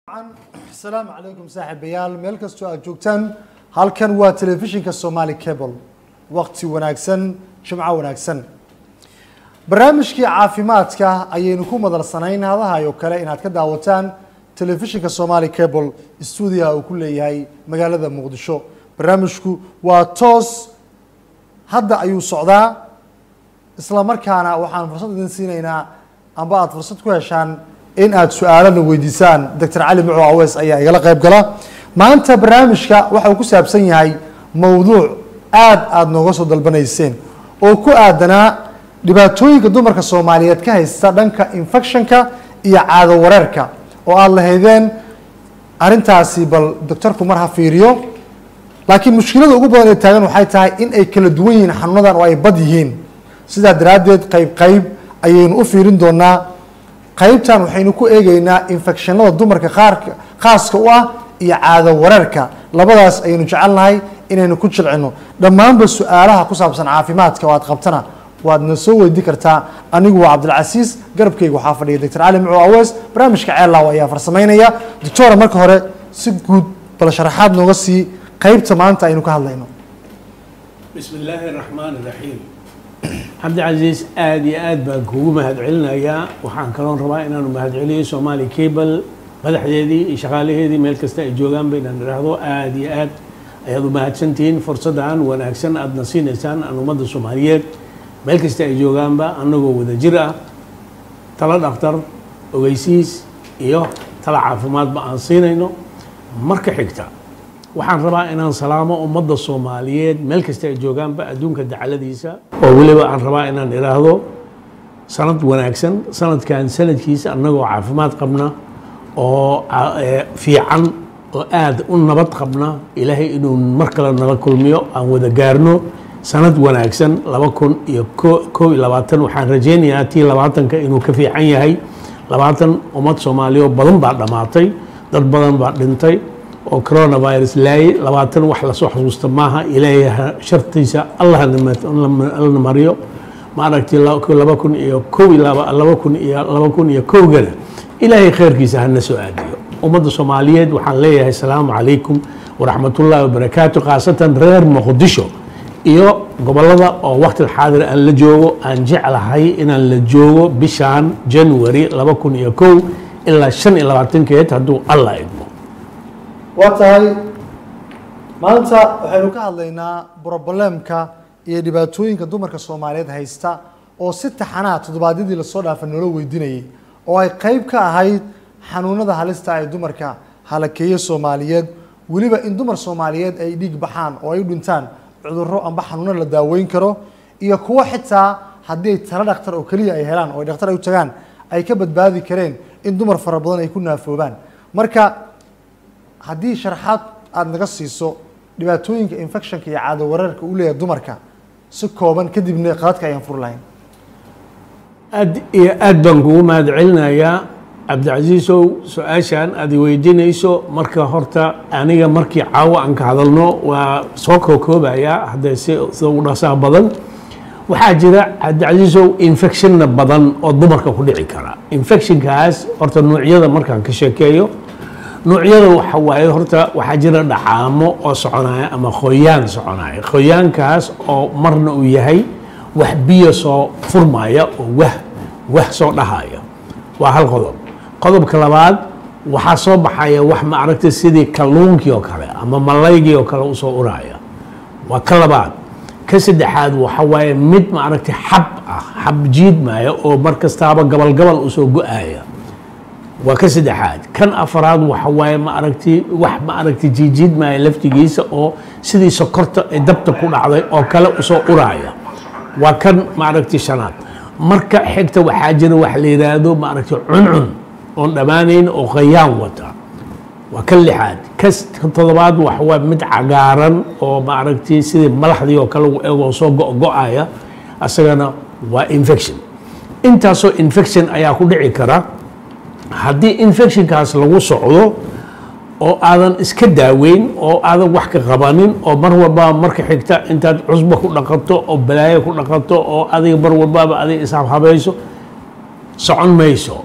asalaamu calaykum saaxiibayaal meel kastoo aad joogtaan halkan waa telefishinka somali cable waqti wanaagsan jimco wanaagsan barnaamijkii caafimaadka ayaynu ku madarsanayn hadahay oo kale inaad ka daawataan telefishinka somali cable stuudiyaha uu ku leeyahay magaalada muqdisho barnaamijku waa toos hadda ayuu socdaa isla markaana waxaan fursad idin siinaynaa amba aada fursad ku heshaan in aad su-aalana weydiisaan doctor cali muco aweys ayaa igala qayb gala maanta barnaamijka waxa uu ku saabsan yahay mowduuc aad aada nooga soo dalbanayseen oo ku aadanaa dhibaatooyinka dumarka soomaaliyeed ka haysta dhanka infectionka iyo caado wareerka oo aada lahaydeen arrintaasi bal doctorku mar ha fiiriyo laakiin mushkilada ugu badan ee taagan waxay tahay in ay kala duwan yihiin xanuunadan oo ay bad yihiin sidaa daraaddeed qayb qayb ayaynu u fiirin doonaa qaybtan waxaynu ku eegeynaa infectionada dumarka qaarka khaaska u ah iyo caado wareerka labadaas ayaynu jecelnahay inaynu ku jilcino dhammaanba su-aalaha ku saabsan caafimaadka oo aad qabtana waad na soo weydii kartaa anigu waa cabdilcasiis garabkayga waxaa fadhiya doctor cali mucu aweys barnaamijka ceellaaw ayaa farsamaynaya doctora marka hore si guud bal sharaxaad nooga sii qaybta maanta aynu ka hadlayno بسم الله الرحمن الرحيم cabdicasiis aada iyo aad baan kuugu mahadcelinayaa waxaan kaloon rabaa inaanu mahadceliyo somaali cable madaxdeedii iyo shaqaalaheedii meel kasta ay joogaan ba inaan idhaahdo aada iyo aad ayaad u mahadsantihiin fursaddan wanaagsan aadna siinaysaan aan ummadda soomaaliyeed meel kasta ay joogaanba annagoo wada jir ah talo dhakhtar ogeysiis iyo talo caafimaadba aan siinayno marka xigta waxaan rabaa inaan salaamo ummadda soomaaliyeed meel kasta ay joogaanba adduunka dacaladiisa oo weliba aan rabaa inaan idhaahdo sanad wanaagsan sanadkan sanadkiisa annagoo caafimaad qabna oo fiican oo aada u nabad qabna ilaahay inuu mar kale nala kulmiyo aan wada gaarno sanad wanaagsan laba kun iyo kow iyo labaatan waxaan rajaynayaa tii labaatanka inuu ka fiican yahay labaatan ummad soomaaliya badan baa dhammaatay dad badan baa dhintay oo coronavirus laayay labaatan wax lasoo xasuusta maaha ilaahay shartiisa allahna mariyo maaragtay laba kun iyo kow laba kun iyo laba kun iyo kowgana ilaahay khayrkiisa hana soo aadiyo ummadda soomaaliyeed waxaan leeyahay asalaamu calaykum waraxmatullaahi wabarakaatu khaasatan reer muqdisho iyo gobolada oo waqti xaadir aan la joogo aan jeclahay inaan la joogo bishaan january laba kun iyo kow ilaa shan iyo labaatankeed hadduu allah idmo waa tahay maanta waxaynu ka hadlaynaa brobolemka iyo dhibaatooyinka dumarka soomaaliyeed haysta oo si taxanaa toddobaadyadii lasoo dhaafa noola weydiinayay oo ay qeyb ka ahayd xanuunada halista ay dumarka halakeeye soomaaliyeed weliba in dumar soomaaliyeed ay dhiig baxaan oo ay u dhintaan cudurro amba xanuuno la daaweyn karo iyo kuwo xitaa haddii ay talo dhakhtar oo keliya ay helaan oo ay dhakhtar ay u tagaan ay ka badbaadi kareen in dumar fara badan ay ku naafoobaan marka haddii sharaxaad aada naga siiso dhibaatooyinka infectionka iyo caado wareerka u leeyahay dumarka si kooban kadibna qaladka ayaan fur lahayn aad iyo aad baan kugu mahadcelinayaa cabdicasiisow su-aashaan aad i weydiinayso marka horta aniga markii caawo aan ka hadalno waa soo kookoobayaa haddee si sida u dhasaa badan waxaa jira cabdicasiisow infectionna badan oo dumarka ku dhici kara infectionkaas horta nuucyada markaan ka sheekeeyo nuucyada waxa waaye horta waxaa jira dhacaamo oo soconaya ama khoyaan soconaya khoyaankaas oo marna uu yahay wax biyo soo furmaya oo wah wah soo dhahaya waa hal qodob qodobka labaad waxaa soo baxaya wax ma aragta sidii kalluunkii oo kale ama malaygii oo kale usoo uraya waa ka labaad ka saddexaad waxa waaye mid ma aragtay xab ah xab jiidmaya oo mar kastaaba gabal gabal usoo go-aya waa ka saddexaad kan afaraad waxa waaye ma aragti wax ma aragti jiijiidmaya laftigiisa oo sidii sokorta ee dabta ku dhacday oo kale usoo uraya waa kan ma aragti shanaad marka xigta waxaa jira wax la yidhaahdo ma aragti cuncun oon dhammaanayn oo khayaan wata waa kan lixaad ka toddobaad waxa waa mid cagaaran oo ma aragti sidii malaxdii oo kale u eegoo soo go-go-aya asagana waa infection intaasoo infection ayaa ku dhici kara haddii infectionkaas lagu socdo oo aadan iska daaweyn oo aadan wax ka qabanin oo mar walbaba marka xigta intaad cusbo ku dhaqato oo balaayo ku dhaqato oo adiga mar walbaba adiga ishabhabayso socon mayso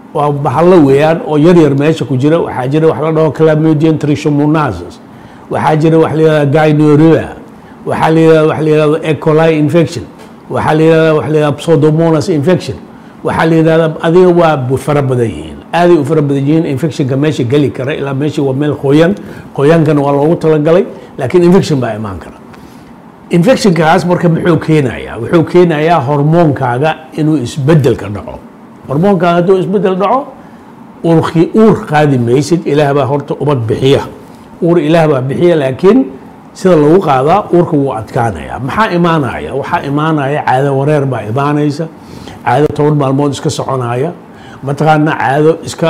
waa bahalo weeyaan oo yar yar meesha ku jira waxaa jira wax la dhaho clamodian trichomonasis waxaa jira wax la yihahda gynoria waxaa la yihahda wax la yihahdo ecoli infection waxaa la yihahda wax la yihahda pseudomonas infection waxaa la yihahda adiga waa bu- fara badan yihiin aaday u fara badan yihiin infectionka meesha geli kara ilaa meesha waa meel qoyan qoyaankana waa loogu talagalay laakiin infection baa imaan kara infectionkaas marka muxuu keenayaa wuxuu keenayaa hormoonkaaga inuu isbedel ka dhaco hormoonkaaga hadduu isbedel dhaco uurkii uur qaadi maysid ilaah baa horta ubad bixiya uur ilaah baa bixiya laakiin sida lagu qaadaa uurka wuu adkaanaya maxaa imaanaya waxaa imaanaya caado wareer baa imaanaysa caado toban maalmood iska soconaya mataqaana caado iska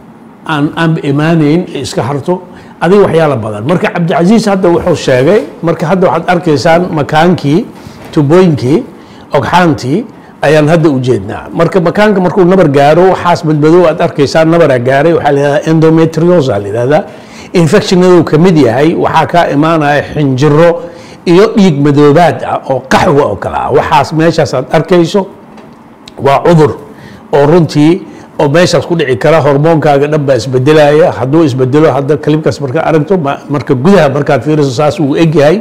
aan aan imaanayn ee iska harto adiga waxyaala badan marka cabdicasiis hadda wuxuu sheegay marka hadda waxaad arkaysaan makaankii tubooyinkii ogxaantii ayaan hadda u jeednaa marka makaanka markuu nabar gaaro waxaas badbadow aad arkaysaan nabaraa gaaray waxaa la yihahdaa endometriosa la yihahdaa infectionaduu ka mid yahay waxaa kaa imaanaya xinjiro iyo dhiig madoobaad ah oo qaxwa oo kale ah waxaas meeshaas aad arkayso waa cudur oo runtii oo meeshaas ku dhici kara hormoonkaaga dhan baa isbedelaya hadduu isbedelo hadda kalibkaas markaa aragto ma- marka gudaha markaad fiiriso saas uu egyahay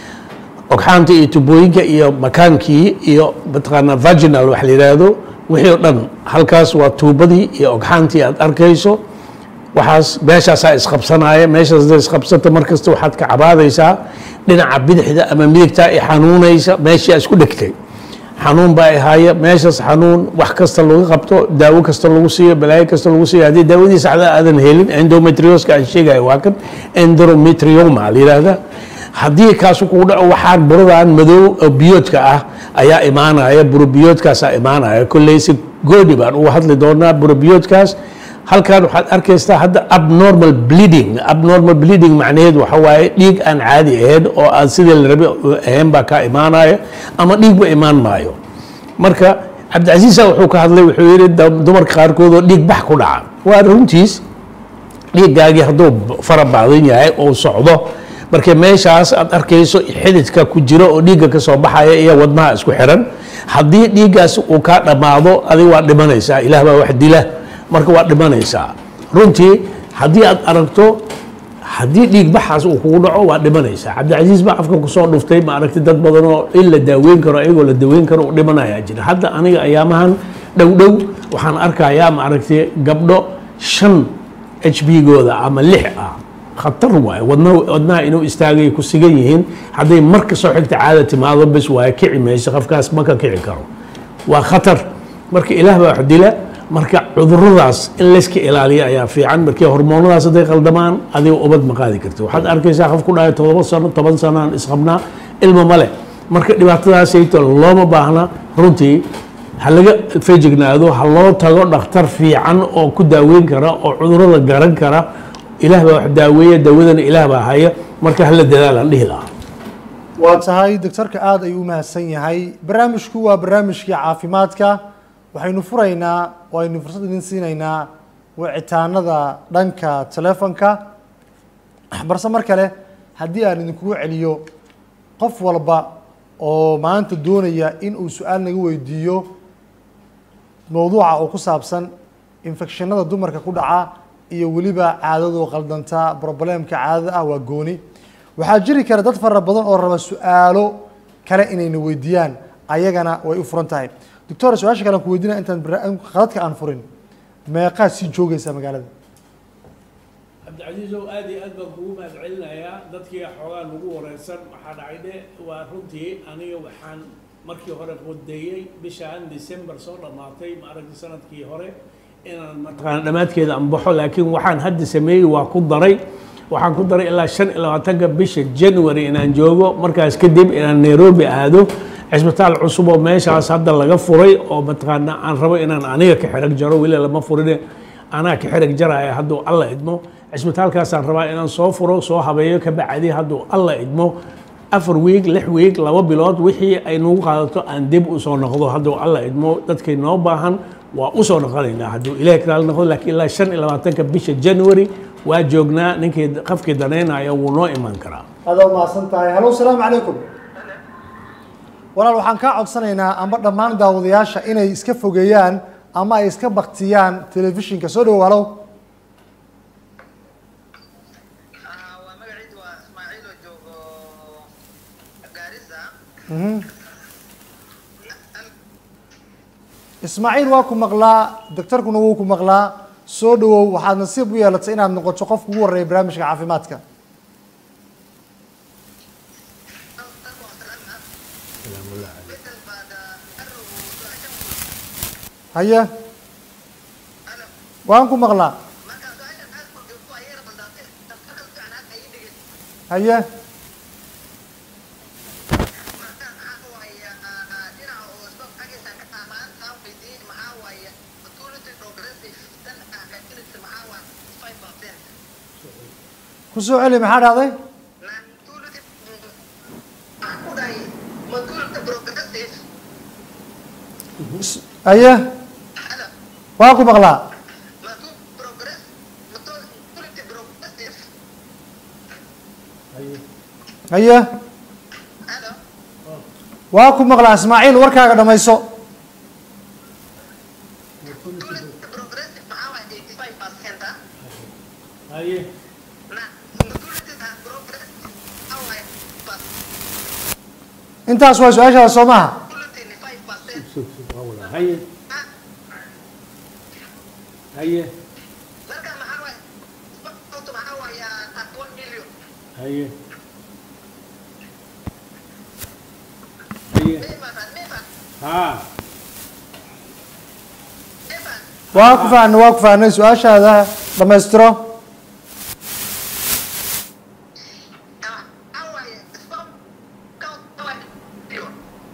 ogxaanta iyo tubooyinka iyo makaankii iyo mataqaanaa vaginal wax la yidhaahdo wixii oo dhan halkaas waa tuubadii iyo ogxaantii aad arkayso waxaas meeshaasaa isqabsanaya meeshaas hadday isqabsato markasta waxaad ka cabaadaysaa dhinaca bidixda ama midigtaa i xanuunaysa meeshii aad isku dhegtay xanuun baa ahaaya meeshaas xanuun wax kasta lagu qabto daawo kasta lagu siiyo balaayo kasta lagu siiyo haddii daawadii saxda aadan helin endometrioska aan sheegaya waa kan endometrioma la yidhaahda haddii kaasu kugu dhaco waxaan buradan madow oo biyoodka ah ayaa imaanaya burobiyoodkaasaa imaanaya kolley si gooni baan uga hadli doonaa burobiyoodkaas halkan waxaad arkaysaa hadda abnormal bleeding abnormal bleeding macnaheed waxa waaye dhiig aan caadi ahayn oo aan sidii la rabe ahayn baa kaa imaanaya ama dhiigba imaan maayo marka cabdicasiisa wuxuu ka hadlay wuxuu yidhi da- dumarka qaarkood oo dhiig bax ku dhaca waa runtiis dhiiggaagii hadduu fara baadan yahay oo socdo marka meeshaas aad arkayso xididka ku jiro oo dhiigga ka soo baxaya iyo wadnaha isku xiran haddii dhiiggaas uu kaa dhammaado adiga waa dhimanaysaa ilaah baa wax dila marka waa dhimanaysaa runtii haddii aad aragto haddii dhiig baxaas uu kugu dhaco waa dhimanaysaa cabdicasiis baa afka kusoo dhuftay ma aragti dad badan oo in la daaweyn karo ayagoo la daweyn karo u dhimanayaa jira hadda aniga ayaamahan dhow dhow waxaan arkayaa ma aragti gabdho shan h b gooda ama lix ah khatar waaye wadna wadnaha inuu istaagay ku sigan yihiin hadday mar ka soo xigta caada timaado bes waaye kici mayso qofkaas ma ka kici karo waa khatar marka ilaah baa wax dila marka cuduradaas in layska ilaaliyo ayaa fiican markii hormoonadaas hadday qaldamaan adiga ubad ma qaadi karti waxaad arkaysaa qof ku dhahay todoba sano toban sano aan isqabnaa ilmo male marka dhibaatadaasayto looma baahna runtii ha laga fejignaado ha loo tago dhakhtar fiican oo ku daaweyn kara oo cudurada garan kara ilaah baa wax daaweeya daawadana ilaah baa haya marka hala dadaalaan dhihi lahaa waa tahay doctorka aada ayuu u mahadsan yahay barnaamijku waa barnaamijkii caafimaadka waxaynu furaynaa oo aynu fursad idin siinaynaa wicitaanada dhanka telefonka balse mar kale haddii aan idinkugu celiyo qof walba oo maanta doonaya in uu su-aal naga weydiiyo mowduuca oo ku saabsan infekshanada dumarka ku dhaca iyo weliba caadadoo qaldanta problemka caadada ah waa gooni waxaa jiri kara dad fara badan oo raba su-aalo kale inayna weydiiyaan ayagana way u furan tahay doctor su-aasha kale aan ku weydiinaya intaan barna- qadadka aan furin meeqaad sii joogaysaa magaalada cabdicasiisow aad iyo aad baan kugu mahad celinayaa dadkii xoogaa lagu wareersan waxaa dhacay dhe waa runtii aniga waxaan markii hore qodeeyey bishaan december soo dhammaatay ma aragti sanadkii hore inaan mataqaana dhammaadkeeda aan baxo laakiin waxaan hadda sameeyey waa ku daray waxaan ku daray ilaa shan iyo labaatanka bisha january inaan joogo markaas kadib inaan nairobi aado cisbitaal cusub oo meeshaas hadda laga furay oo mataqaana aan rabo inaan aniga ka xerag jaro weli lama furine anaa ka xerag jaraya hadduu alla idmo cisbitaalkaasaan rabaa inaan soo furo soo habeeyo ka bacdi hadduu alla idmo afar wiig lix wiig laba bilood wixii ay nagu qaadato aan dib usoo noqdo hadduu alla idmo dadkay noo baahan waa usoo noqonaynaa hadduu ilaah kalaal noqdo laakiin ilaa shan iyo labaatanka bisha january waa joognaa ninkii qofkii danaynaya wuu noo iman karaa adaa umahadsan tahay hallo salaamu calaykum walaal waxaan kaa codsanaynaa amba dhammaan daawadayaasha inay iska fogeeyaan ama ay iska baktiyaan telefishinka soo dhawow halow Ah, waa magaciidu waa ismaaciil oo joogo gaarisa Mhm. ismaaciil waa ku maqlaa doctorkuna wuu ku maqlaa soo dhawow waxaad nasiib u yeelatay inaad noqoto qofka ugu horreeya barnaamijka caafimaadka bedel baad arrow su-aashan haye waan ku maqlaa marka su-aashan aad ku joogto ayay rabadaatay daktarka fiican hadda ii dhigay haye marka maxaa waaye ah, dhinaca oo stock xaggiisa ka ah maanta aan weydiiyey maxaa waaye fertility progressive tan ah fertility maxaa waaye five percent ku soo celi maxaa dhacday fertility maxaa ku dhahay fertility progressive Is- haye hada waan ku maqlaa fertility progress fertility progressive haye hada waa ku maqlaa ismaaciil warkaaga dhammayso fertility progressive maxaa waaye eighty five percent ah haye na fertility progressive maxaa waaye pas intaas waa su-aashaada soo maha fertility five percent haye haye marka maxaa waaye sababtu maxaa waaye at one million haye haye mayfan mayfan haa mayfan waa ku fahnay waa ku fahnay su-aashaada dhammaystiro maxaa waaye sperm count waa million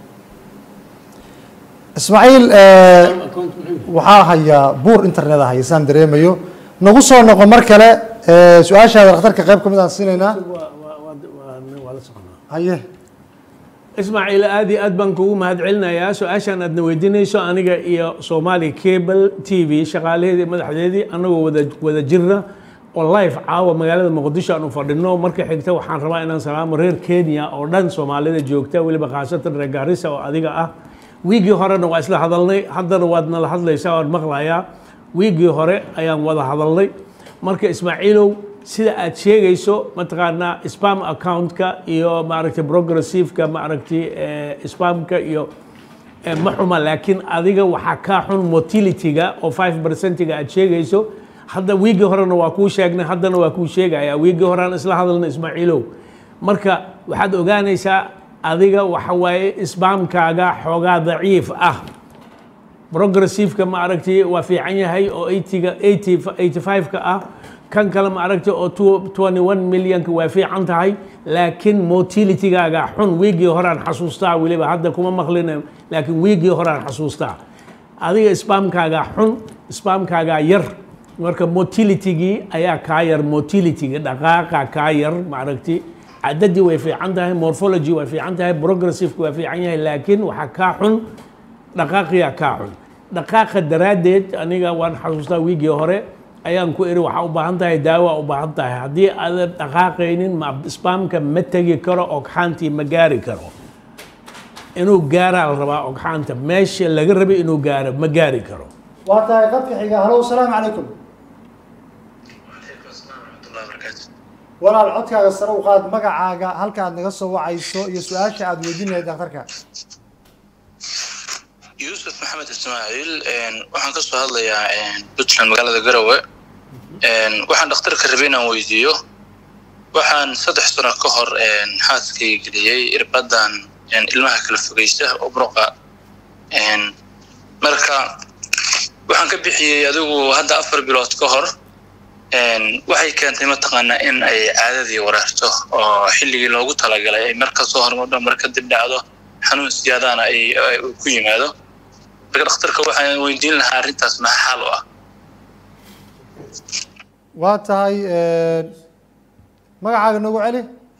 ismaaciil eh, account muxuu waxaa hayaa buur internet ah haysaan dareemayo nagu soo noqo mar kale eh, su-aashaada dhakhtarka qayb ka mid aan siinaynaa waa waa waa waa la soconaa haye ismaaciil aad iyo aad baan kugu mahadcelinayaa su-aashaan aadna weydiinayso aniga iyo soomaali cable t v shaqaalaheedii madaxdeedii anagoo wada wada jirna oo live caawa magaalada muqdisho aan u fadhino marka xigta waxaan rabaa inaan salaamo reer kenya oo dhan soomaalida joogta weliba khaasatan reer gaarisa oo adiga ah wiigii horena waa isla hadalnay haddana waad nala hadlaysaa waan maqlayaa wiigii hore ayaan wada hadalnay marka ismaaciilow sida aad sheegayso mataqaanaa spam accountka iyo maaragtay progressiveka maaragtay eh, spamka iyo eh, ma xuma laakiin adiga waxaa kaa xun motility-ga oo 5 percentiga aad sheegayso hadda wiigii horena waa kuu sheegnay haddana waa kuu sheegaya wiigii horean isla hadalna ismaaciilow marka waxaad ogaanaysaa adiga waxa waaye isbaamkaaga xoogaa daciif ah progressiveka ma aragtay waa fiican yahay oo 80ga 80 85ka ah kan kale ma aragtay oo 21 millionka waa fiican tahay laakiin motilitygaaga xun wiigii horaan xasuustaa weliba hadda kuma maqlina laakiin wiigii horaan xasuustaa adiga spamkaaga xun spamkaaga yar marka motilitygii ayaa kaa yar motilitiga dhaqaaqa kaa yar ma aragtay cadadii way fiican tahay morphology way fiican tahay progressiveka waa fiican yahay laakiin waxaa kaa xun dhaqaaqiyaa kaa xun dhaqaaqa daraaddeed aniga waan xasuustaa wiigii hore ayaan ku iri waxaa u baahan tahay daawa u baahan tahay haddii aadan dhaqaaqaynin ma spamka ma tegi karo ogxaantii ma gaari karo inuu gaaraa la rabaa ogxaanta meesha laga rabay inuu gaaro ma gaari karo waa tahay qadka xiga halow salaamu calaykum Waalaikum assalam warahmatullahi wabarakatuh. walaal codkaaga sare u qaad magacaaga halka aad naga soo wacayso iyo su-aasha aad weydiin lahayd dhakhtarka yuusuf maxamed ismaaciil een, waxaan ka soo hadlayaa een, puntland magaalada garowe Een, waxaan dhakhtarka rabay inaan weydiiyo waxaan saddex sano ka hor een, xaaskay geliyey irbadan een, ilmaha kala fogeysa oo muruqa Een, marka waxaan ka bixiyey adigu hadda afar bilood ka hor Een, waxay keentay mataqaanaa in ay caadadii wareerto oo xilligii loogu talagalay ay mar ka soo hormardho mar kadib dhacdo xanuun siyaadaana ay ay ku yimaado marka dhakhtarka waxaan weydiin lahaa arrintaas maxaa xaal u ah waa tahay magacaaga noogu celi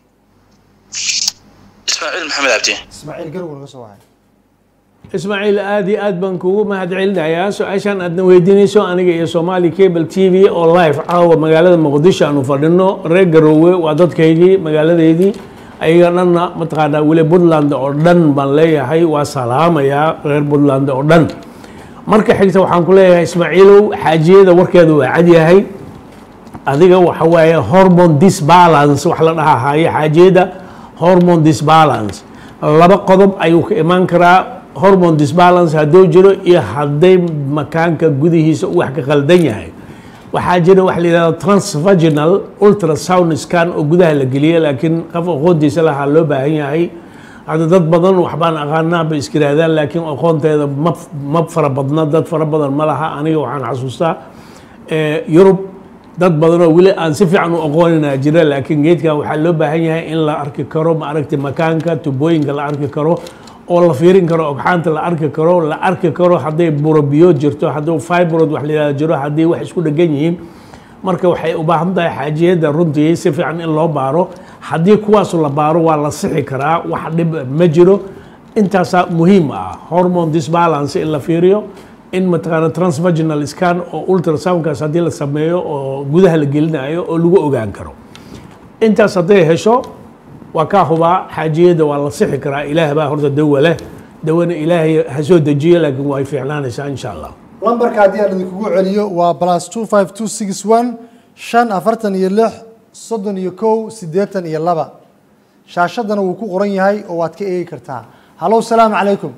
ismaaciil maxamed cabdi ismaaciil garowga naga soo wacay ismaaciil aad iyo aad baan kugu mahadcelinayaa su-aashaan aadna weydiinayso aniga iyo somali cable t v oo live caawa magaalada muqdisho aanu fadhino reer garoowe waa dadkaygii magaaladeydii ayaga dhanna mataqaanaa weli puntland oo dhan baan leeyahay waa salaamayaa reer puntland oo dhan marka xigta waxaan ku leeyahay ismaaciilow xaajiyada warkeeda waa cad yahay adiga waxa waaye hormone disbalance wax la dhahaa haaye xaajiyada hormone disbalance laba qodob ayuu ka imaan karaa hormone disbalance hadduu jiro iyo hadday makaanka gudihiisa uu wax ka qaldan yahay waxaa jira wax la yidhahdo transvaginal ultrasound scan oo gudaha la geliya laakiin qof aqoontiisa lahaa loo baahan yahay hadda dad badan waxbaan aqaanaa bay iska yidhahdaan laakiin aqoonteeda ma ma fara badna dad fara badan ma laha aniga waxaan xasuustaa eh, yurub dad badanoo weli aan si fiican u aqoonina jira laakiin geedkan waxaa loo baahan yahay in la arki karo ma aragti makaanka tubooyinka la arki karo oo la fiirin karo ogxaanta la arki karo la arki karo hadday burobiyo jirto hadduu fibroid wax la yidhahdo jiro haddii wax isku dhegan yihiin marka waxay u baahan tahay xaajiyadda runtii si fiican in loo baaro haddii kuwaasu la baaro waa la sixi karaa wax dhib ma jiro intaasaa muhiim ah hormone disbalance in la fiiriyo in mataqaana transvaginal scan oo ultrasoundkaas haddii la sameeyo oo gudaha la gelinayo oo lagu ogaan karo intaas hadday hesho waa kaa hubaa xaajiyadda waa la sixi karaa ilaah baa horta dawa leh dawana ilaahay ha soo dejiyo laakiin way fiicnaanaysaa insha allah lambarka haddii aan idinkugu celiyo waa plus two five two six one shan afartan iyo lix soddon iyo kow siddeetan iyo laba shaashadana wuu ku qoran yahay oo waad ka eegi kartaa hallow salaamu calaykum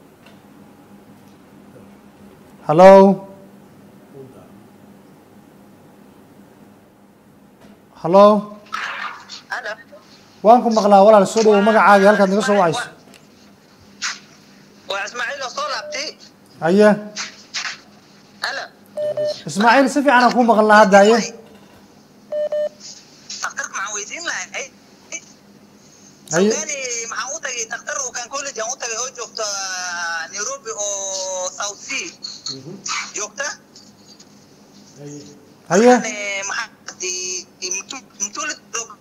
hallow hallow Halo. waan ku maqlaa walaal soo dhawow magacaaga halkaad naga soo wacayso Waa Ismaaciil oo soo laabtay. haye Halo. ismaaciil si fiican aan ku maqlnaa hadda haye Dhakhtarka maxaan weydiin lahay? haye Sudani maxaan u tagay dhakhtar oo kan college aan u tagay oo joogta Nairobi oo South Sea. Joogta? haye Eh, maxaa di mtuli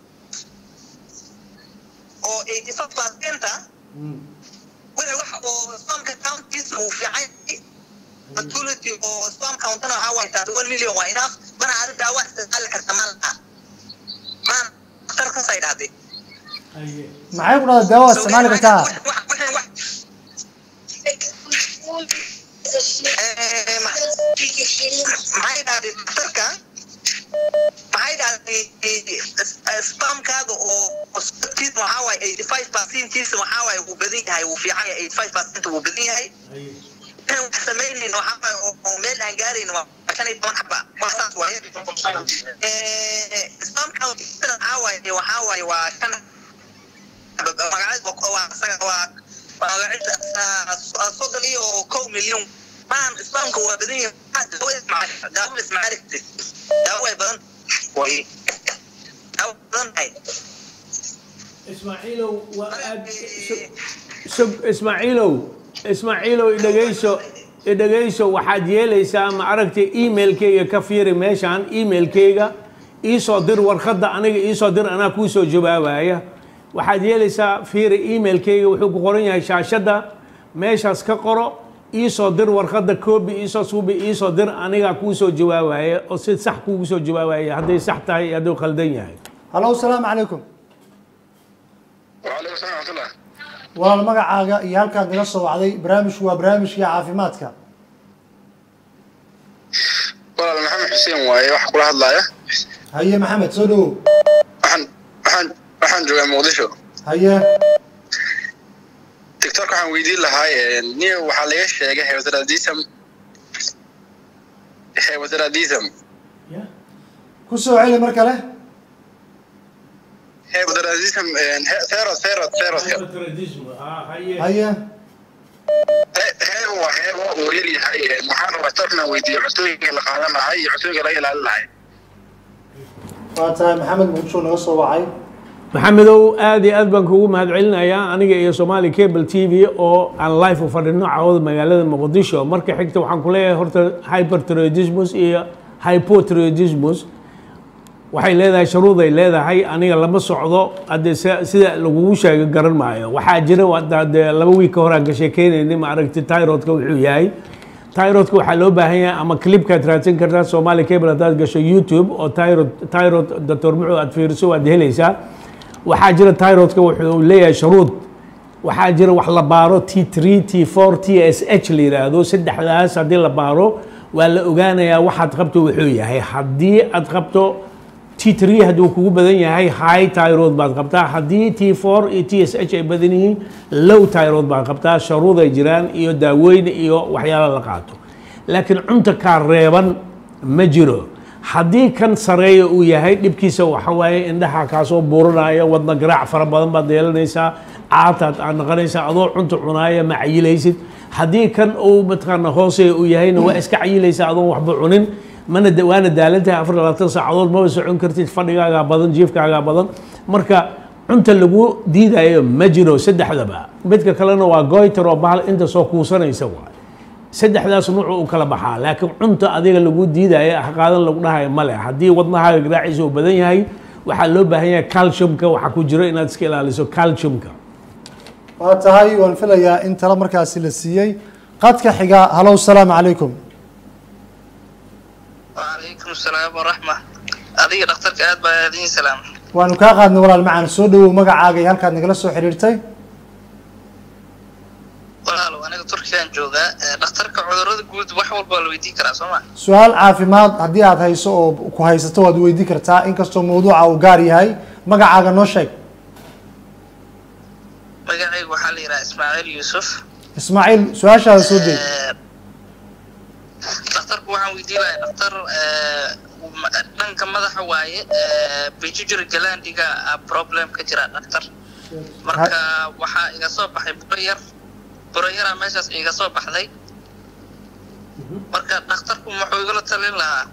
oo 85% ah. Wixii wax oo Islamka counties uu fiican yahay. Fertility oo Islam countana waxaa waaye 31 million waa enough. Mana aad daawo isticmaali karta ma laha. Maan dhakhtarkaas ay dhahday. maxay ku dhahdaa daawa isticmaali kartaa maxay dhahday daktarka maxay dhahday spamkaada oo kiis waxaa waaye eighty five percentiisa waxaa waaye wuu badan yahay wuu fiican yahay eighty five percent wuu badan yahay inaan wax samaynayn waxaa waaye oo meel aan gaarayn waa shan iyo toban xaba waa saas waaye spamka waxaa waaye waxaa waaye waa shan soddon iyo kow milyan maan islaamka waa badan yahay daawo ismaarigti daawo way badan way daawo badan tahay ismaaciilow waa aad sug ismaaciilow ismaaciilow idhegeyso idhegeyso waxaad yeelaysaa ma aragtay emailkayga ka fiiri meeshaan emailkayga iisoo dir warqadda aniga iisoo dir anaa kuu soo jawaabaya waxaad yeelaysaa fiiri emailkayga wuxuu ku qoran yahay shaashadda meeshaas ka qoro iisoo dir warqadda koobi iisoo suubi iisoo dir anigaa kuu soo jawaabaya oo si sax kuugu soo jawaabaya hadday sax tahay iyo hadduu khaldan yahay hallow salaamu calaykum وعليكم السلام ورحمة الله walaal magacaaga iyo halkaad naga soo wacday barnaamijku waa barnaamijkii caafimaadka walaal maxamed xuseen waaye waxa kula hadlaaya haye maxamed soo dhawow waxaan waxaan waxaan joogaa muqdisho haye tiktok waxaan weydiin lahaa nin waxaa laga sheegay hypothyroidism hypothyroidism ku soo celi mar kale hypothyroidism thyroid thyroid thyroidka haye heer waa heer waa uu yar yahay waxaan rabaa tarna weydiiyo cuntooyinka la qaadan lahaa iyo cuntooyinka laga ilaalin lahay waa tahay maxamed muqdisho naga soo wacay maxamedow aad iyo aad baan kugu mahadcelinayaa aniga iyo somali cable t v oo aan live u fadhino cawada magaalada muqdisho marka xigta waxaan ku leeyahay horta hyperthyroidismus iyo hypothyroidismus waxay leedahay shuruuday leedahay aniga lama socdo haddee se- sida lagugu sheego garan maayo waxaa jira waa- dee laba wiig ka hor aan ka sheekeynayni ma aragti tyrodka wuxuu yahay tyrodka waxaa loo baahan yahay ama clipkaad raadsan kartaa somali cable haddaad gasho youtube oo tyrod tyrod doctor muxuu aad fiiriso waad helaysaa waxaa jira tyrodka wuxuu leeyahay shuruud waxaa jira wax la baaro t three t four t s h la yidhaahdo saddexdaas haddii la baaro waa la ogaanayaa waxaad qabto wuxuu yahay haddii aad qabto t three hadduu kugu badan yahay high tyrod baad qabtaa haddii t four iyo t s h ay badan yihiin low tyrod baad qabtaa sharuud ay jiraan iyo daawooyin iyo waxyaala la qaato laakiin cunta kaa reeban ma jiro haddii kan sareeya uu yahay dhibkiisa waxa waaye indhaha kaasoo buuranaya wadna garaac fara badan baad yeelanaysaa caataad aad naqanaysaa adoo cunta cunaaya ma cayilaysid haddii kan uu mataqaana hooseeya uu yahayna waa iska cayilaysaa adoon waxba cunin mana da- waana daalantahay afar iyo labaatan saacadood maba socon kartid fadhigaagaa badan jiifkaagaa badan marka cunta lagu diidayo ma jiro saddexdaba midka kalena waa goiter oo bahal inta soo kuusanaysa waay saddexdaas nuucu u kala baxaa laakiin cunta adiga lagu diidaya haqaadan lagu dhahayo male haddii wadnahaaga garaaciisa uu badan yahay waxaa loo baahan yahay calciumka waxaa ku jiro inaad iska ilaaliso calciumka waa tahay waan filayaa in talo markaasi la siiyey qadka xiga halow salaamu calaykum وعليكم السلام ورحمة أدي دكتورك آد بادين سلام waanu kaa qaadnay walaal macaan soo dhawow magacaaga iyo halkaad nagala soo xiriirtay walaalo aniga turkiyaan joogaa ee, dhakhtarka cudurrada guud wax walba waa la weydiin karaa soo ma su-aal caafimaad haddii aad hayso oo ku haysato waad weydiin kartaa inkastoo mawduuca uu gaar yahay magacaaga noo sheeg magacaygu waxaa la yidhaha ismaaciil yuusuf ismaaciil su-aashaada soo deeg Ee, dhakhtarku waxaan weydiin lahay dhakhtar ee, ma- dhanka madaxa waaye ee, pituitary glandiga ah problem ka jira dhakhtar marka waxaa iga soo baxay buro yar buro yaraa meeshaas iga soo baxday marka dhakhtarku muxuu igala talin lahaa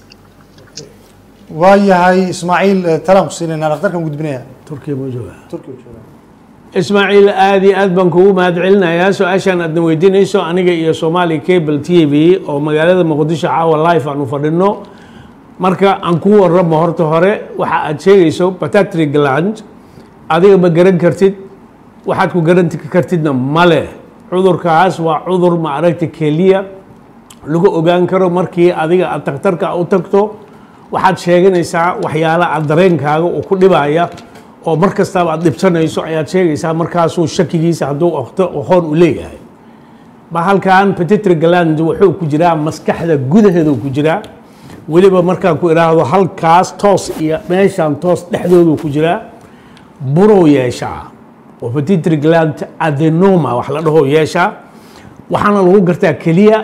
waa yahay ismaaciil eh, talaan ku siinaynaa dhakhtarkan gudbinaya turkiya ma jooga turkiga jooga ismaaciil aad iyo aad baan kugu mahad celinayaa su-aashaan aadna weydiinayso aniga iyo somali cable t v oo magaalada muqdisho caawa live aan u fadhino marka aan ku waramo horta hore waxa aad sheegayso patatry gland adiga ma garan kartid waxaad ku garan kartidna male cudurkaas waa cudur ma aragta keliya lagu ogaan karo markii adiga aad takhtarka u tagto waxaad sheeganaysaa waxyaala aad dareenkaaga uu ku dhibaya oo mar kastaaba aad dhibsanayso ayaad sheegaysaa markaasuu shakigiisa hadduu oqto aqoon u leeyahay bahalkan petitry gland wuxuu ku jiraa maskaxda gudaheedu ku jiraa weliba markaan ku idhaahdo halkaas toos iyo meeshaan toos dhexdoodu ku jiraa burow yeeshaa oo petitry gland adenoma wax la dhaho yeeshaa waxaana lagu gartaa keliya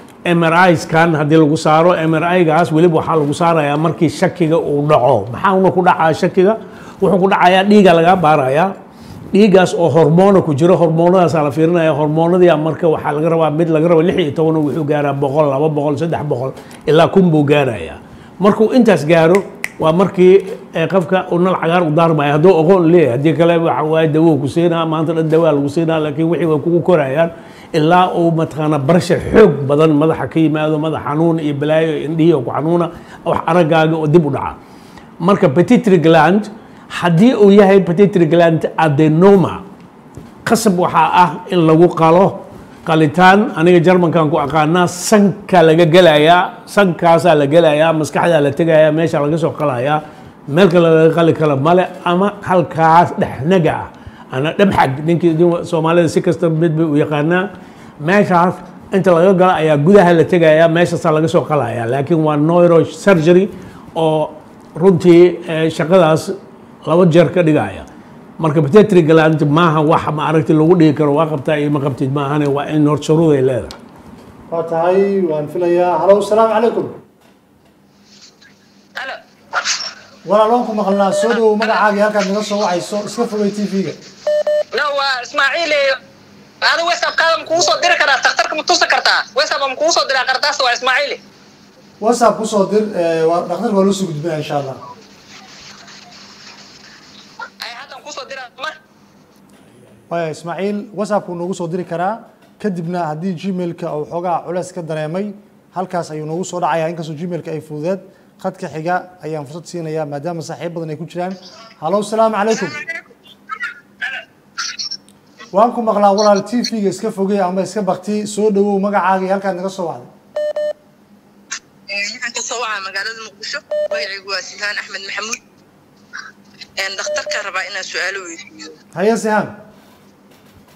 MRI-skan haddii lagu saaro MRI-gaas weliba waxaa lagu saarayaa markii shakiga uu dhaco maxauna ku dhacaa shakiga wuxuu ku dhacayaa dhiiga laga baarayaa dhiigaas oo hormoono ku jiro hormoonadaasaa la fiirinaya hormoonadii marka waxaa laga rabaa mid laga rabo lix iyo toban wuxuu gaaraa boqol laba boqol saddex boqol ilaa kun buu gaarayaa markuu intaas gaaro waa markii eh, qofka uu nal cagaar u daarmaya hadduu aqoon leeyahay haddii kale waxa waaye dawo ku siinaa maanta dhan dawaa lagu siinaa laakiin wixii way kugu korayaan ilaa uu mataqaana barashar xoog badan madaxa ka yimaado madax xanuun iyo balaayo iyo indhihii oo ku xanuuna wax araggaaga oo dib u dhaca marka petitry gland haddii uu yahay petitry gland adenoma qasab waxaa ah in lagu qalo qalitaan aniga jarmankan ku aqaanaa sanka laga gelayaa sankaasaa la gelayaa maskaxdaa la tegayaa meesha laga soo qalayaa meel kale laga qali karo male ama halkaas dhexnaga ah ana dhabxag ninkii nin- soomaalida si kasta mid bay u yaqaanaa meeshaas inta laga galo ayaa gudaha la tegayaa meeshaasaa laga soo qalayaa laakiin waa neurosurgery oo runtii eh, shaqadaas laba jeer ka dhigaya marka petitry gland maaha wax ma aragti lagu dhigi karo waa qabtaa iyo ma qabtid maahane waa in hor shuruud ay leedahay waa tahay waan filayaa halow salaamu calaykum Halo. walaal waan ku maqalnaa soo dhawow magacaaga iyo halkaad naga soo wacayso iska fogay tv-ga No, waa Ismaaciil eh, adiga WhatsApp-kaada ma kugu soo diri karaa dhakhtarka ma tusi kartaa WhatsApp ma kugu soo diraa qardaas waa Ismaaciil whatsapp kusoo dir eh, waa dhakhtarka waa loo soo gudbinaya insha allah ay haddan kusoo diraa ma waaya ismaaciil whatsappku noogu soo diri karaa kadibna haddii gmailka uu xoogaa culeys ka dareemay halkaas ayuu noogu soo dhacaya inkastoo gmailka ay fududeed khadka xiga ayaan fursad siinayaa maadaama saaxiib badan ay ku jiraan halow salaamu calaykum waan ku maqlaa walaal t v-ga iska fogey ama iska bakti soo dhawow magacaaga iyo halkaad naga soo wacday waxaan ka soo wacaa magaalada muqdisho magacaygu waa sihaan axmed maxamuud dhakhtarkaan rabaa inaan su-aalo weydiiyo haye sihaan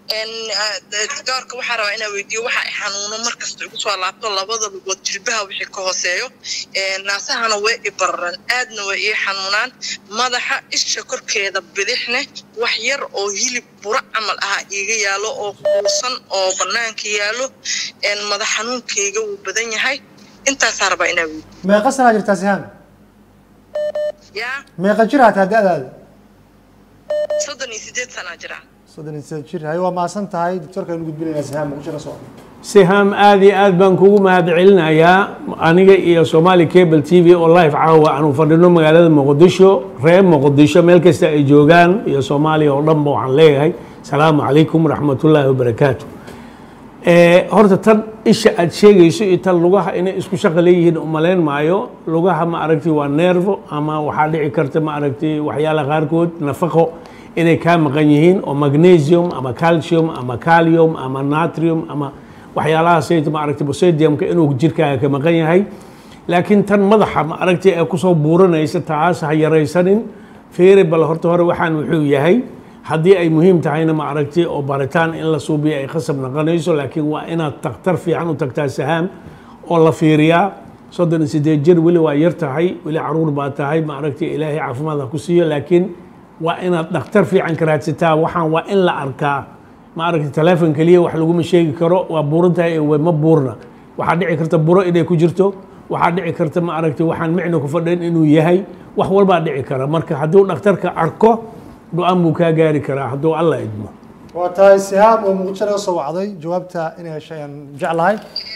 doorka waxaa rabaa inaa weydiiyo waxa ay xanuuno markasta igu soo laabto labada lugood jilbaha wixii ka hooseeyo naasahana way i bararan aadna way ii xanuunaan madaxa isha korkeeda bidixne wax yar oo hilib buro camal ah iiga yaalo oo kuusan oo banaanka yaalo madax xanuunkayga wuu badan yahay intaasaa rabaa inaa weydiiyo meeqa sanaa jirtaa sihaan yaa meeqa jir aa tahay da-daada soddon iyo sideed sanaa jira soddon iyo sideed jir hay waa mahadsan tahay doctorka aynu gudbinaynaa sihaan muqdisho ka soo sihaam aad iyo aad baan kugu mahadcelinayaa aniga iyo somali cable t v oo live caawa aanu fadhino magaalada muqdisho reer muqdisho meel kasta ay joogaan iyo soomaaliya oo dhanba waxaan leeyahay salaamu calaykum waraxmatullaahi wabarakaatu horta tan isha aad sheegayso iyo tan lugaha inay isku shaqa leeyihiin umalayn maayo lugaha ma aragti waa nervo ama waxaa dhici karta ma aragti waxyaalaha qaarkood nafaqo inay kaa maqan yihiin oo magnesium ama calcium ama calium ama natrium ama waxyaalahaasayt ma aragti bosediumka inuu jirkaaga ka maqan yahay laakiin tan madaxa ma aragti ee kusoo buuranaysa taas ha yaraysanin fiiri bal horta hore waxaan wuxuu yahay haddii ay muhiim tahayna ma aragti oo baritaan in la suubiyo ay khasab noqonayso laakiin waa inaad takhtar fiican u tagtaa sahaam oo la fiiriyaa soddon iyo sideed jir weli waa yar tahay weli caruur baa tahay ma aragti ilaahay caafimaad ha ku siiyo laakiin waa inaad dhakhtar fiican ka raadsataa waxaan waa in la arkaa ma aragti teleefon keliya wax laguma sheegi karo waa buuran tahay ee ma buurna waxaa dhici karta buro inay ku jirto waxaa dhici karta ma aragti waxaan micna ku fadhin inuu yahay wax walbaa dhici kara marka hadduu dhakhtarka arko go-aan buu kaa gaari karaa hadduu alla idmo waa tahay sihaam oo muqdisho laga soo wacday jawaabta inay heshay aan jeclahay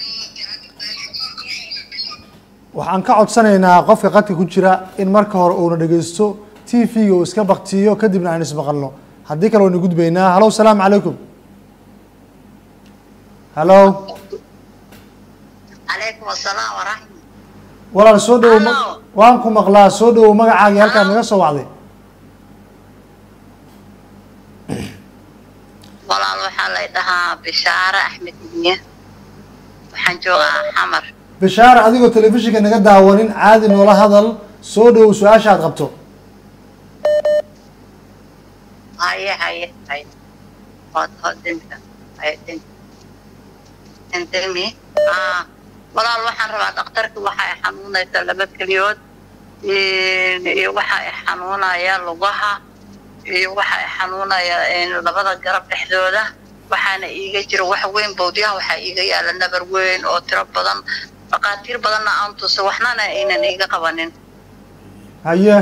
waxaan ka codsanaynaa qofka qadka ku jira in marka hore uuna dhegeysto t v-ga uu iska baktiyo kadibna aan ismaqalno haddii kale waynu gudbaynaa halo salaamu calaykum halo calaykum asalaam waraxmat walaal soo dhowow ma- Hello. waan ku maqlaa soo dhowow magacaagii halkaan naga soo wacday walaal waxaa lay dhahaa bishaare axmed miye waxaan joogaa xamar bishaare adigoo telefishinka naga daawanin caadi noola hadal soo dhowow su-aasha aad qabto haye haye haye hod hodinka haye dinka indimi aa walaal waxaan rabaa dhakhtarka waxa ay xanuunaysa laba keliyood iyo waxa ay xanuunaya lugaha iyo waxa ay xanuunaya labada garab dhexdooda waxaana iiga jira wax weyn bowdyaha waxaa iiga yaala nabar weyn oo tiro badan dhaqaatiir badanna aan tusa waxnana aynan iiga qabanin haye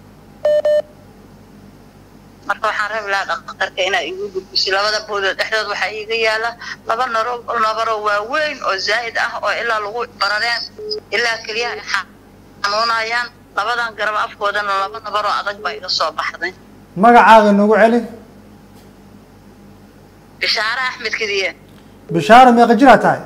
marka waxaan rabi lahaa dhakhtarka inaa igu gudbiso labada bowdood dhexdood waxaa iiga yaala laba naro nabaroo waaweyn oo zaa'id ah oo ilaa lagu barareen ilaa keliyaha ay xanuunayaan labadan garab afkoodana laba nabaroo adag baa iga soo baxday magacaaga noogu celi bishaare axmed kediye bishaare meeqa jiraa tahay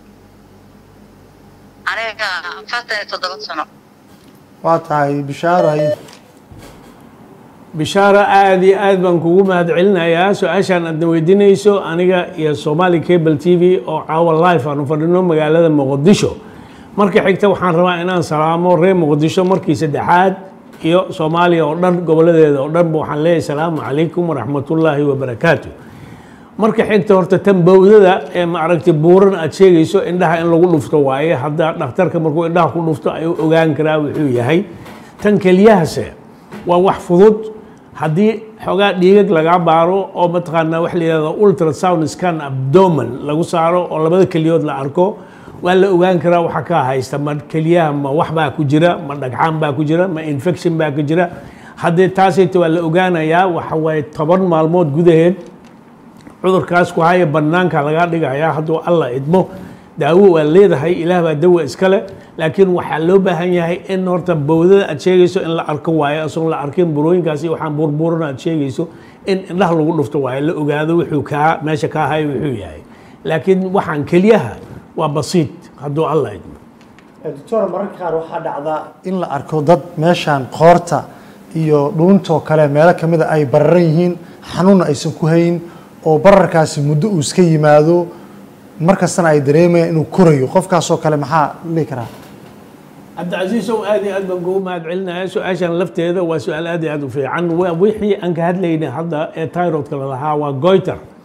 aniga afartan iyo toddoba sano waa tahay bishaare haye bishaaro aad iyo aad baan kugu mahadcelinayaa su-aashaan aadna weydiinayso aniga iyo somali cable t v oo caawa life aanu fadhino magaalada muqdisho marka xigta waxaan rabaa inaan salaamo reer muqdisho markii saddexaad iyo soomaaliya oo dhan goboladeeda oo dhanba waxaan leeyahay salaamu calaykum waraxmatullaahi wabarakaatu marka xigta horta tan bowdada ee ma aragtay buuran aad sheegayso indhaha in lagu dhufto waaye hadda dhakhtarka markuu indhaha ku dhufto ayuu ogaan karaa wuxuu yahay tan keliyahase waa wax fudud haddii xoogaa dhiigag lagaa baaro oo mataqaanaa wax la yihahdo ultrasound scan abdomen lagu saaro oo labada keliyood la arko waa la ogaan karaa waxa ka haysta ma keliyaha ma wax baa ku jira ma dhagxaan baa ku jira ma infection baa ku jira haddii taasayta waa la ogaanayaa waxa waaye toban maalmood gudaheed cudurkaas ku haya banaanka lagaa dhigayaa hadduu alla idmo daawo waa leedahay ilaah baa dawa iskale laakiin waxaa loo baahan yahay in horta bowdada aad sheegayso in la arko waayo isagoon la arkin burooyinkaasi waxaan burburan aad sheegayso in indhaha lagu dhufto waayo la ogaado wuxuu kaa meesha kaa hayo wuxuu yahay laakiin waxaan keliyaha waa basiid hadduu alla idmo doctor mararka qaar waxaa dhacdaa in la arko dad meeshaan qoorta iyo dhuuntoo kale meelo kamida ay bararan yihiin xanuunna aysan ku hayn oo bararkaasi muddo uu iska yimaado markastana ay dareemayaan inuu korayo qofkaasoo kale maxaa dhihi karaa cabdicasiis ow aad iyo aad baan kugu mahad celinaya su-aashan lafteeda waa su-aal aad iyo aad u fiican waa wixii aan ka hadlaynay hadda ee tyrodka lalahaa waa goiter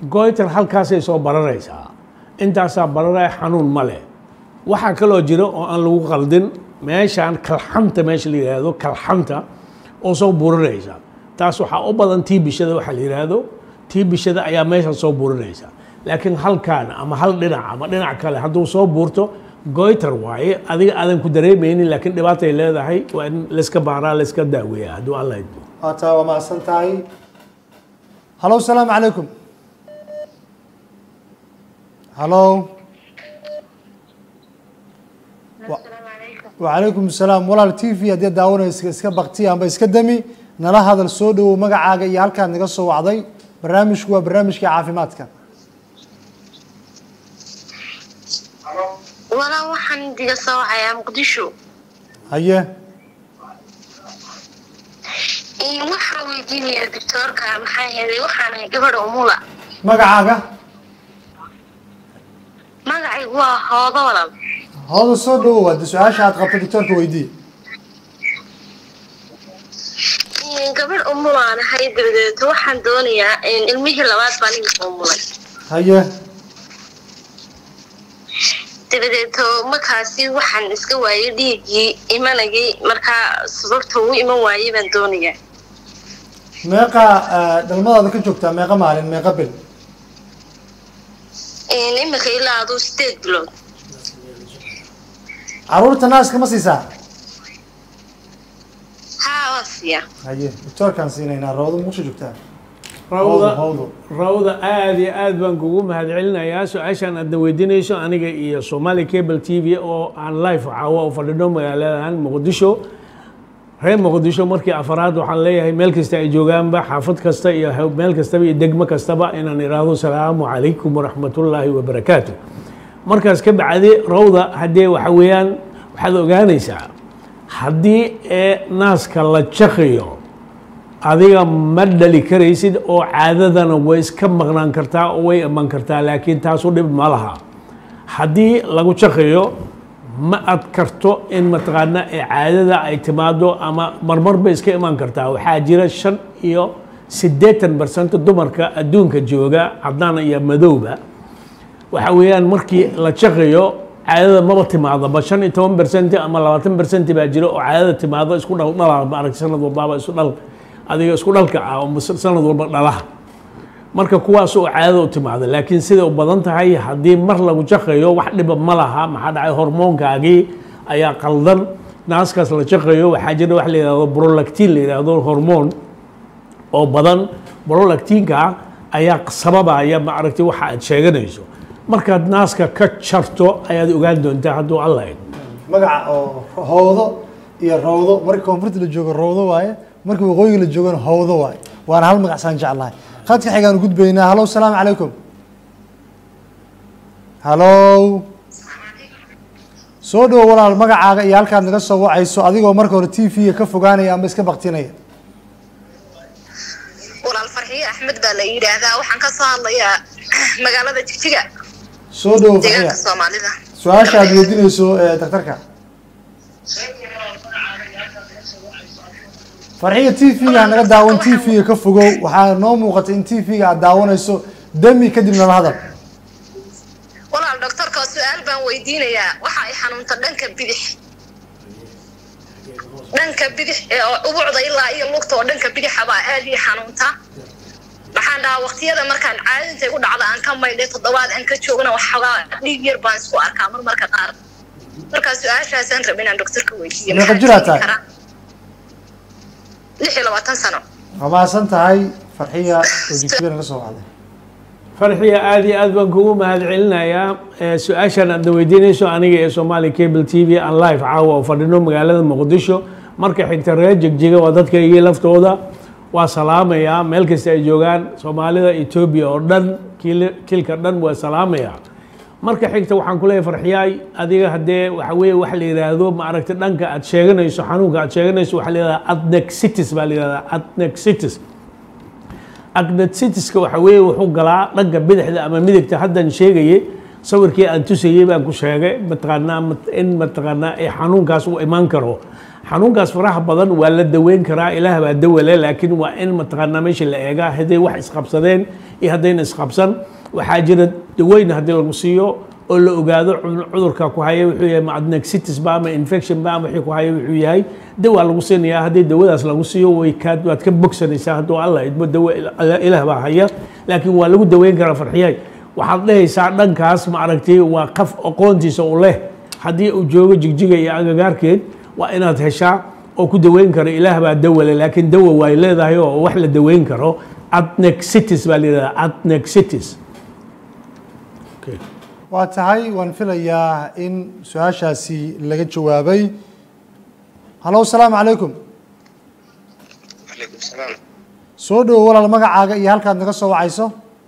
goiter halkaasay soo bararaysaa intaasaa bararaya xanuun ma leh waxaa kaloo jira oo aan lagu qaldin meeshaan kalxanta meesha la yidhaahdo kalxanta oo soo burinaysa taas waxaa u badan tii bishada waxa la yidhaahdo tii bishada ayaa meesha soo burinaysa laakiin halkaan ama hal dhinac ama dhinac kale hadduu soo buurto goiter waaye adiga aadan ku dareemaynin laakiin dhibaatay leedahay waa in layska baaraa layska daaweeya hadduu alla idmo waataa waa mahadsan tahay halo asalaamu calaykum halo wacalaykum asalaam walaal t v haddii daawanaysa iska bakti amba iska dami nala hadal soo dhowow magacaaga iyo halkaad naga soo wacday barnaamijku waa barnaamijka caafimaadka walaa waxaan diga soo wacayaa muqdisho haye waxaan weydiinayaa doctoorka maxaa yeelay waxaan ahay gabadha umula magacaaga magacaygu waa hoodo walal hooda soo dhowow haddi su-aasha aad qabto doctoorka weydii gabadh umulaan ahay dabadeeto waxaan doonayaa ilmihii labaad baan iga umulay haye dabadeeto markaasi waxaan iska waayay dhiiggii imanagay markaa sababta uu iman waayay baan doonayaa meeqa dhalmadaada ka joogtaa meeqa maalin meeqa bil iminka ilaa aduu sideed bilood caruurta naaska ma siisaa haa waa siiya haye doctoorkaan siinaynaa rawdo muqsha joogtaa rawda hawdo rawda aad iyo aad baan kugu mahadcelinayaa su-aashaan aadna weydiinayso aniga iyo somali cable t v oo aan live caawa u fadhino magaaladan muqdisho reer muqdisho markii afaraad waxaan leeyahay meel kasta ay joogaanba xaafad kasta iyo meel kastaba iyo degmo kastaba inaan idhaahdo salaamu calaykum waraxmatullaahi wabarakaatu markaas ka bacdi rawda haddee waxa weeyaan waxaad ogaanaysaa haddii ee naaska la jaqayo adiga ma dhali karaysid oo caadadana way iska maqnaan kartaa oo way iman kartaa laakiin taasu dhib ma laha haddii lagu jaqayo ma ad karto in mataqaana ee caadada ay timaado ama marmar bay iska iman kartaa waxaa jira shan iyo siddeetan barsent dumarka adduunka jooga cadaan iyo madowba waxa weeyaan markii la jaqayo caadada maba timaadaba shan iyo toban bersenti ama labaatan bersenti baa jira oo caadada timaado isku dhal dhala maaragta sanad walbaaba isu dhal adiga isku dhalka ah oo sanad walba dhalaha marka kuwaas oo caadada u timaada laakiin siday u badan tahay haddii mar lagu jaqayo wax dhiba ma laha maxaa dhacay hormoonkaagii ayaa qaldan naaskaas la jaqayo waxaa jira wax la yidhahdo brolactin la yidhahdo hormoon oo badan brolactinka ayaa sababaya maaragtay waxa aad sheeganayso markaad naaska ka jarto ayaad ogaan doontaa hadduu alla idmo magaca oo howdo iyo rawdo marka koonfurta la joogo rawdo waaye marka waqooyiga la joogana howdo waaye waana hal magacsaan jeclahay khadka xigaan gudbaynaa halo salaamu calaykum halo soo dhowo walaal magacaaga iyo halkaad naga soo wacayso adigoo marka hore t v-ga ka fogaanaya ama iska baktinaya walaal farxiye axmed baa la yidhaahdaa waxaan ka soo hadlayaa magaalada jigjiga soo dhowo deegaanka farxiya soomaalida su-aasha aad weydiinayso ee daktarka farxiya t v-ga naga daawan t v-ga ka fogow waxaa noo muuqatay in t v-ga aad daawanayso dami kadibna la hadal walaal doctorka su-aal baan weydiinayaa waxa ay xanuunta dhanka bidix dhanka bidix ee oo ubucda ilaa iyo lugta oo dhanka bidixa baa aad ii xanuunta maxaan dhahaa waqtiyada markaan caadinta igu dhacda aan ka maydhay toddobaad aan ka joogna waxoogaa dhiig yar baan isku arkaa mar marka qaar markaa su-aashaasaan raba inaan doctorka weydiiyo Meeqa maxaa jir aad keeni tahay? karaa? lix iyo labaatan sano waa mahadsan tahay farxiya oo jigjiga naga soo wacday farxiya aad iyo aad baan kugu mahadcelinayaa Eh, su-aashaan aadna weydiinayso aniga ee somali cable t v aan live caawa oo fadhino magaalada muqdisho marka xigta reer jigjiga waa dadkaygii laftooda waa salaamayaa meel kasta ay joogaan soomaalida etoobiya oo dhan kiil- kilka dhan waa salaamayaa marka xigta waxaan ku leeyahay farxiyaay adiga haddee waxa weeye waxa la yidhaahdo maaragta dhanka aad sheeganayso xanuunka aad sheeganayso waxaa la yidhahdaa adnexitis baa la yidhahdaa adnexitis agnetitiska waxa weeye wuxuu galaa dhanka bidixda ama midigta haddan sheegayay sawirkii aan tusayey baan ku sheegay mataqaanaa mat- in mataqaanaa ee xanuunkaas uu imaan karo xanuunkaas faraha badan waa la daweyn karaa ilaah baa dawale laakiin waa in mataqaanaa meesha la eegaa hadday wax isqabsadeen iyo haddayna isqabsan waxaa jira daweyn haddii lagu siiyo oo la ogaado cu- cudurka ku haya wuxuu yahay ma adnexitis ba ama infection ba ama wixii ku haya wuxuu yahay dawaa lagu siinayaa haddii dawadaas lagu siiyo way kaa waad ka bogsanaysaa hadduu allah idmo dawo ilaah baa haya laakiin waa lagu daweyn karaa farxiyay waxaad dhehaysaa dhankaas ma aragtay waa qaf aqoontiisa u leh haddii uu joogo jigjiga iyo agagaarkeed waa inaad heshaa oo ku daweyn karo ilaah baa dawale laakiin dawa way leedahay oo wax la daweyn karo adnexitis baa la yidhahdaa adnexitis okay. waa tahay waan filayaa in su-aashaasi laga jawaabay hallo asalaamu calaykum calaykum salaam soo dhowo walaal magacaaga iyo halkaad naga soo wacayso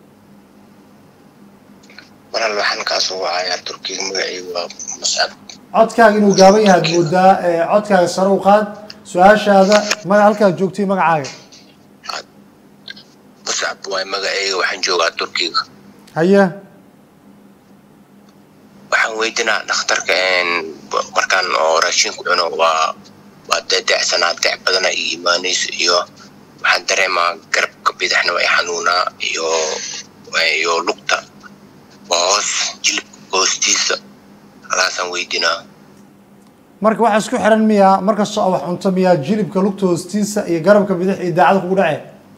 walaal waxaan kaa soo wacayaa turkiga magacaygu waa muscab codkaaga inuu gaaban yahay ad moodaa ee codkaaga sare u qaad su-aashaada maga halkaad joogtay magacaaga muscab waay magacayga waxaan joogaa turkiga haye waxaan weydinaa dhakhtarka een, markaan oo raashin ku cuno waa waa dadacsanaa dac badana iyo imaanayso iyo waxaan dareemaa garabka bidixna waa i xanuunaa iyo iyo lugta waa hoos jilibka hoostiisa halaasaan weydinaa marka waxa isku xiran miyaa markastoo wax cunto miyaa jilibka lugta hoostiisa iyo garabka bidix iyo daacada kugu dhace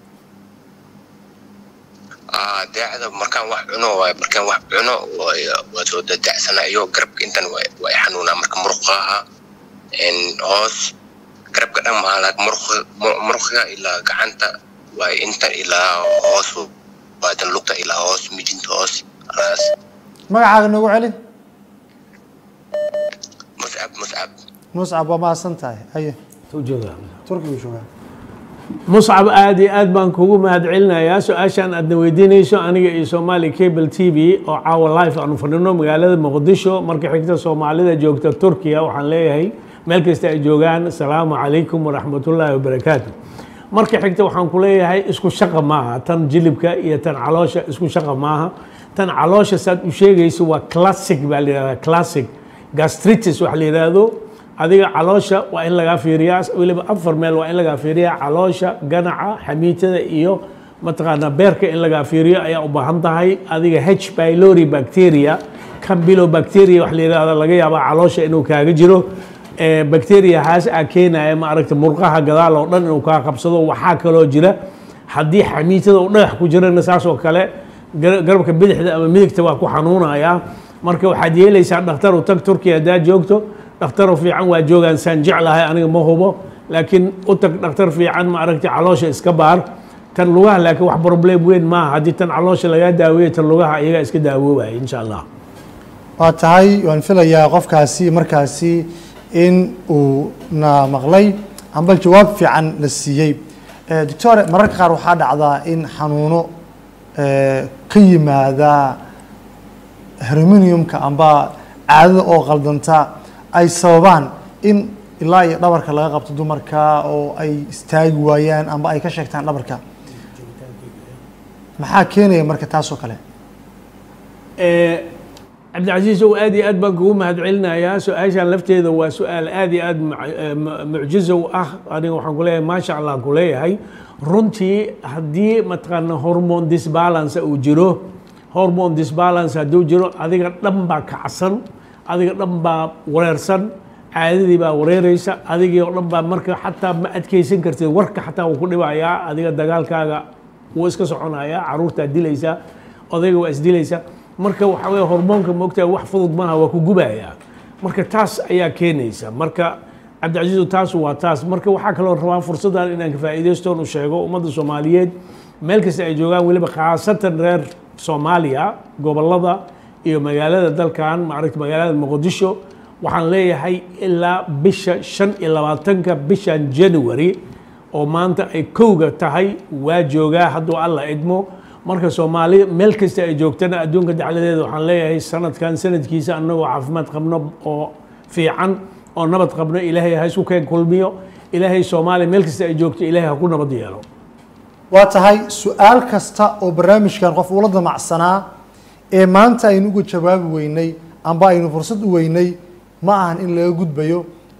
aa daacada markaan wax cuno waay markaan wax cuno waa waa soo dadacsanaa iyo garabka intan waa waa i xanuunaa marka muruqaha een, hoos garabka dhan maa laak muruqa ilaa gacanta waa inta ilaa hoos waadan lugta ilaa hoos mijinta hoos halaas magacaaga noogu celi muscab muscab muscab waa mahadsan tahay haye Soo joogaa. turkigu joogaa muscab aad iyo aad baan kugu mahadcelinayaa su-aashaan aadna weydiinayso aniga iyo somali cable t v oo caawa life aanu fadhino magaalada muqdisho marka xigta soomaalida joogta turkiya waxaan leeyahay meel kasta ay joogaan asalaamu calaykum waraxmatullaahi wabarakaatu marka xigta waxaan ku leeyahay isku shaqa maaha tan jilibka iyo tan caloosha isku shaqa maaha tan caloosha saad u sheegayso waa classic baa la yidhahdaa classic gastritis waxa la yidhaahdo adiga caloosha waa in lagaa fiiriyaa weliba afar meel waa in lagaa fiiriyaa caloosha ganaca xamiitada iyo mataqaanaa beerka in lagaa fiiriyo ayaa u baahan tahay adiga h pylori bacteria campylobacteria wax la yidhahda laga yaabaa caloosha inuu kaaga jiro Eh, bacteria haas aa keenaya ma aragta murqaha gadaal oo dhan inuu kaa qabsado waxaa kaloo jira haddii xamiitada uu dhagax ku jirana saas oo kale gar- garabka bidixda ama midigta waa ku xanuunaya marka waxaad yeelaysaa dhakhtar u tag turkiya haddaad joogto dhakhtar fiican waa joogaan saan jeclahay aniga ma hubo laakiin u tag dhakhtar fiican ma aragta caloosha iska baar tan lugaha laakiin wax problem weyn maaha haddii tan caloosha lagaa daaweeyo tan lugaha iyagaa iska daawoobaya insha allah waa tahay waan filayaa qofkaasi markaasi in uu na maqlay amba jawaab fiican la siiyey Eh, doctor mararka qaar waxaa dhacdaa in xanuuno eh, ka yimaada herminiumka amba caadada oo qaldanta ay sababaan in ilaa iyo dhabarka laga qabto dumarka oo ay istaagi waayaan amba ay ka sheegtaan dhabarka maxaa keenaya marka taas oo kale Eh, cabdicasiis ow aad iyo aad baan kugu mahadcelinayaa su-aashaan lafteeda waa su-aal aad iyo aad mu- eh, mu- mucjizo u ah aniga waxaan kuleeyahay maasha allah kuleeyahay runtii haddii mataqaana hormone disbalance uu jiro hormone disbalance hadduu jiro adiga dhan baa kacsan adiga dhan baa wareersan caadadii baa wareereysa adigii oo dhan baa marka xataa ma adkeysan kartid warka xataa wuu ku dhibayaa adiga dagaalkaaga wuu iska soconayaa caruurtaa dilaysaa odayga waa isdilaysaa marka waxa weye hormoonka moogtaa wax fudud maaha waa ku gubayaa marka taas ayaa keenaysa marka cabdicasiizu taas waa taas marka waxaa kaloo rabaa fursaddan inaan ka faa'iidaystoon u sheego ummadda soomaaliyeed meel kasta ay joogaan weliba khaasatan reer soomaaliya gobollada iyo magaalada dalkan maaragta magaalada muqdisho waxaan leeyahay ilaa bisha shan iyo labaatanka bishan january oo maanta ay kowga tahay waa joogaa hadduu alla idmo marka soomaali meel kasta ay joogtana adduunka dacladeeda waxaan leeyahay sanadkan sanadkiisa annagoo caafimaad qabno oo fiican oo nabad qabno ilaahay ha isku keen kulmiyo ilaahay soomaaliya meel kasta ay joogto ilaahay ha ku nabad yeelo waa tahay su-aal kasta oo barnaamijkan qof ula damacsanaa ee maanta aynu uga jawaabi weynay amba aynu fursad u weynay ma ahan in laga gudbayo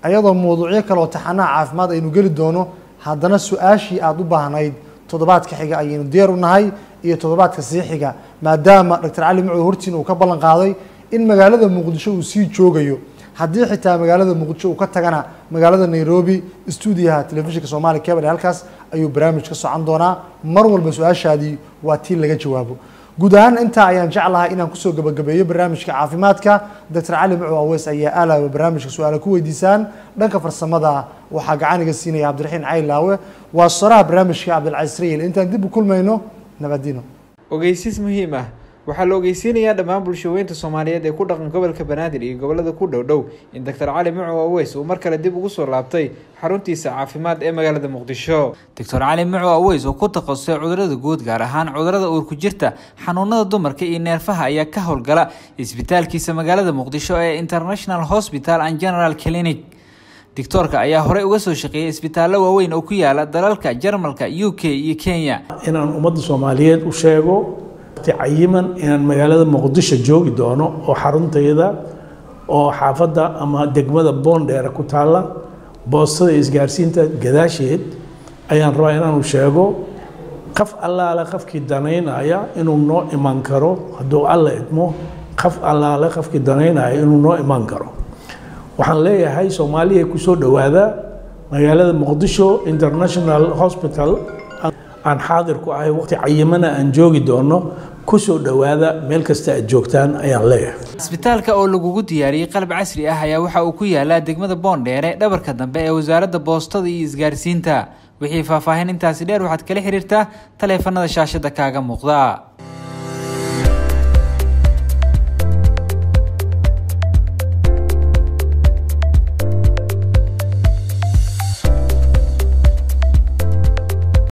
ayadoo mawduucyo kale oo taxanaha caafimaad aynu geli doono haddana su-aashii aada u baahnayd toddobaadka xiga ayaynu diyaar u nahay iyo toddobaadka sii xiga maadaama doctor cali macow hortiin uu ka ballan qaaday in magaalada muqdisho uu sii joogayo haddii xitaa magaalada muqdisho uu ka tagana magaalada nairobi stuudiyaha telefishinka soomaaliya cable halkaas ayuu barnaamij ka socon doonaa mar walba su-aashaadii waa tii laga jawaabo guud ahaan intaa ayaan jeclahay inaan kusoo gabagabeeyo barnaamijka caafimaadka doctor cali macow aweys ayaa aalaaba barnaamijka su-aala ku weydiisaan dhanka farsamada waxaa gacaniga siinaya cabdiraxiin caylaawe waa soraha barnaamijka cabdilcaziz rayil intaan dib u kulmayno nabadino ogeysiis muhiim ah waxaa la ogeysiinayaa dhammaan bulshaweynta soomaaliyeed ee ku dhaqan gobolka banaadir iyo gobolada ku dhow dhow in doctor cali macow aweys uu mar kale dib ugu soo laabtay xaruntiisa caafimaad ee magaalada muqdisho doctor cali macow aweys oo ku takhasusay cudurada guud gaar ahaan cudurada uurku jirta xanuunada dumarka iyo neerfaha ayaa ka howlgala isbitaalkiisa magaalada muqdisho ee international hospital and general clinic doctoorka ayaa horey uga soo shaqeeyay isbitaallo waaweyn oo ku yaala dalalka jarmalka u k iyo kenya inaan ummadda soomaaliyeed u sheego cayiman inaan magaalada muqdisho joogi doono oo xaruntayda oo xaafadda ama degmada boondheera ku taalla boostada isgaarsiinta gadaasheed ayaan rabaa inaanu sheego qaf allaale qafkii danaynaya inuu noo iman karo hadduu alla idmo qaf allaale qafkii danaynaya inuu noo iman karo waxaan leeyahay soomaaliya kusoo dhowaada magaalada muqdisho international hospital aan xaadir ku ahay waqti cayimana aan joogi doono kusoo dhowaada meel kasta aad joogtaan ayaan leeyahay isbitaalka oo lagugu diyaariyey qalab casri ah ayaa waxa uu ku yaalaa degmada boondheere dhabarka dambe ee wasaaradda boostada iyo isgaarsiinta wixii faahfaahin intaasi dheer waxaad kala xiriirtaa taleefanada shaashada kaaga muuqda